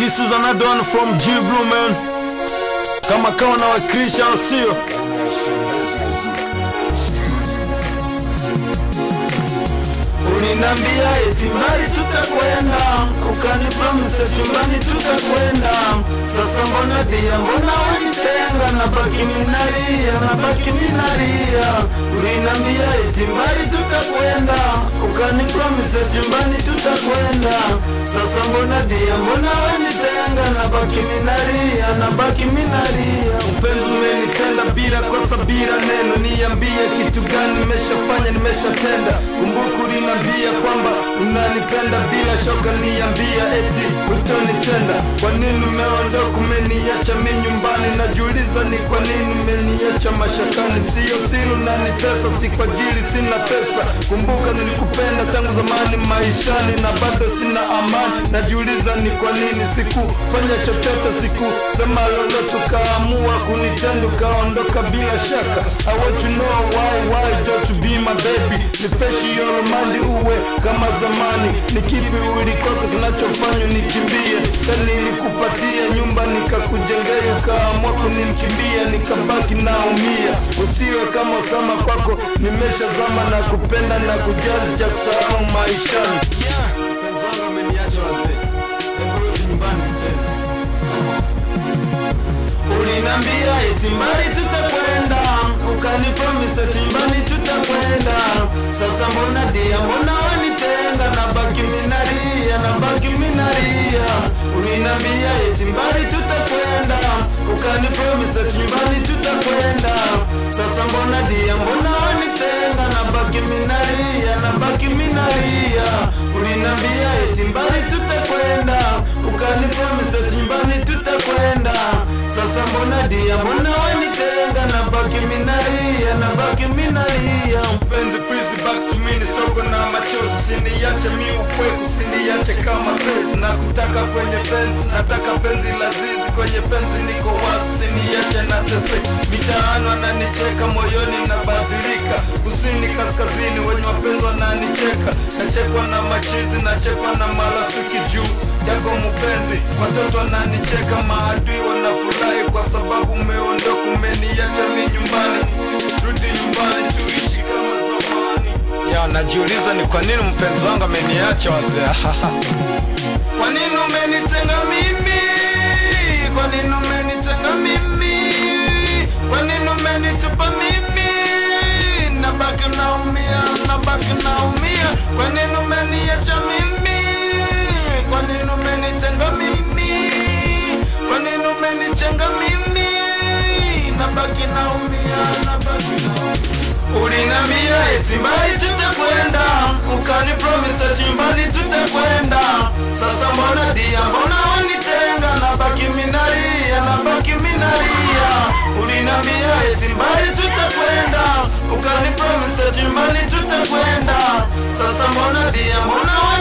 this is another one from Jibru man. Kama kawa na wakilisha au sio? Ulinambia eti mbali tutakwenda, ukanipromise chumbani tutakwenda. Sasa mbona dia, mbona wanitenga? Nabaki minalia, nabaki minalia. Ulinambia eti mbali tutakwenda, ukanipromise chumbani tutakwenda. Sasa mbona dia, mbona wanitenga? Nabaki minalia, nabaki minalia. Upenzi umenitenda bila kosa, bila neno. Niambie kitu gani nimeshafanya, nimeshatenda. Kumbuka ulinambia kwamba unanipenda bila shoka, niambia eti utonitenda. Kwa nini umeondoka, umeniacha mi nyumbani? Najiuliza ni kwa nini umeniacha mashakani. Sio siri unanitesa, si kwa ajili sina pesa. Kumbuka nilikupenda tangu zamani maishani, na bado sina amani. Najiuliza ni kwa nini sikufanya chochote, sikusema lolote, ukaamua kunitenda, ukaondoka bila shaka. I want to know why, why don't you be my baby? Nifeshi your mandi uwe kama zamani. Ni kipi ulikosa kinachofanya nikimbie? Tani nilikupatia nyumba nikakujengea, ukaamua kunikimbia, nikabaki naumia. Usiwe kama Osama, kwako nimeshazama na kupenda na kujali, cha kusahau maishani. Mpenzi wangu ameniacha wazee, hebu rudi nyumbani mpenzi. Ulinambia eti mbali tutakwenda, ukanipromise eti mbali tutakwenda. Sasa mbona dia, mbona wanitenga? Nabaki minalia, nabaki minalia. Ulinambia eti mbali tutakwenda, ukanipromise eti mbali tutakwenda. Sasa mbona dia, mbona wanitenga? Nabaki minalia, nabaki minalia. Ulinambia eti mbali tutakwenda, ukanipromise eti mbali tutakwenda. Sasa mbona dia, mbona wanitenga? Nabaki minalia, nabaki minalia. Mpenzi, please back to me, nisoko na machozi, siniache mi upweku, siniache kama penzi. Nakutaka kwenye penzi, nataka penzi lazizi, kwenye penzi niko wazi, siniache nateseka. Mitaani wananicheka, moyoni nabadilika, kusini kaskazini, wenye mapenzi wananicheka, nachekwa na machizi, nachekwa na marafiki juu yako mpenzi, watoto wananicheka, maadui wanafurahi kwa sababu umeondoka, umeniacha mi nyumbani. Rudi nyumbani tuishi kama zamani. Ya, najiuliza ni kwa nini mpenzi wangu ameniacha wazee. Kwa nini umenitenga mimi? Kwa nini umenitenga mimi? Kwa nini umenitupa mimi? Nabaki naumia, nabaki naumia. Kwa nini umeniacha mimi? Kwa nini umenitenga mimi? Kwa nini umenichenga mimi? Nabaki naumia, nabaki naumia. Ulinambia eti mbali tutakwenda, ukanipromise eti mbali tutakwenda. Sasa mbona dia, mbona wanitenga? Nabaki minalia, nabaki minalia. Ulinambia eti mbali tutakwenda, ukanipromise eti mbali tutakwenda. Sasa mbona dia, mbona